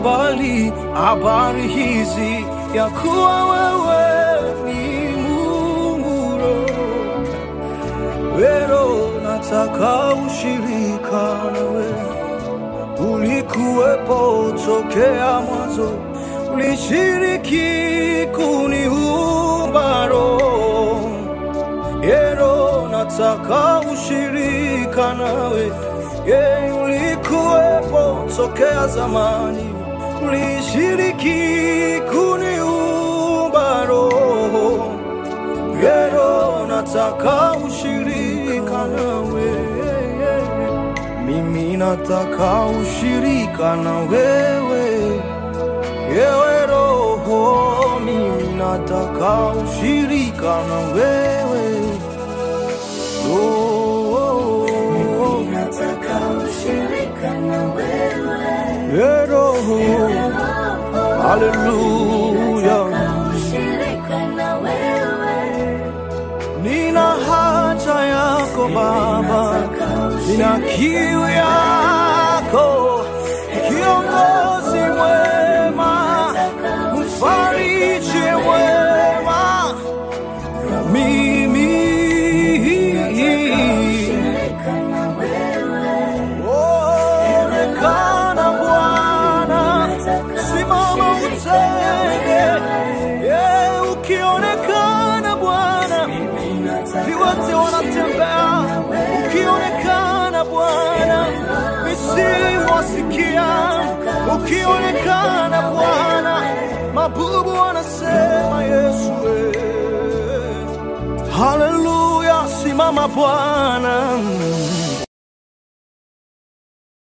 mbali habari hizi ya kuwa wewe ni Mungu Roho. Leo nataka ushirika nawe, ulikuwepo tokea mwanzo, ulishiriki kuniumba Roho. Leo nataka ushirika nawe, ye ulikuwepo tokea zamani, ulishiriki kuniumba Roho. Leo nataka ushirika nawe, mimi nataka ushirika na wewe, yewe Roho, mimi nataka ushirika na wewe Roho, Nataka ushirika na wewe. ye Roho, haleluya. Nataka ushirika na wewe. Nina haja yako Baba, nina kiu yako, kiongozi mwema, mfariji mwema, mimi Ushirika na wewe. onekana Bwana, simama utende, ye ukionekana Bwana viwete wanatembea, ukionekana Bwana, misimu wasikia, ukionekana Bwana, mabubu wanasema Yesu. we. Haleluya, simama Bwana.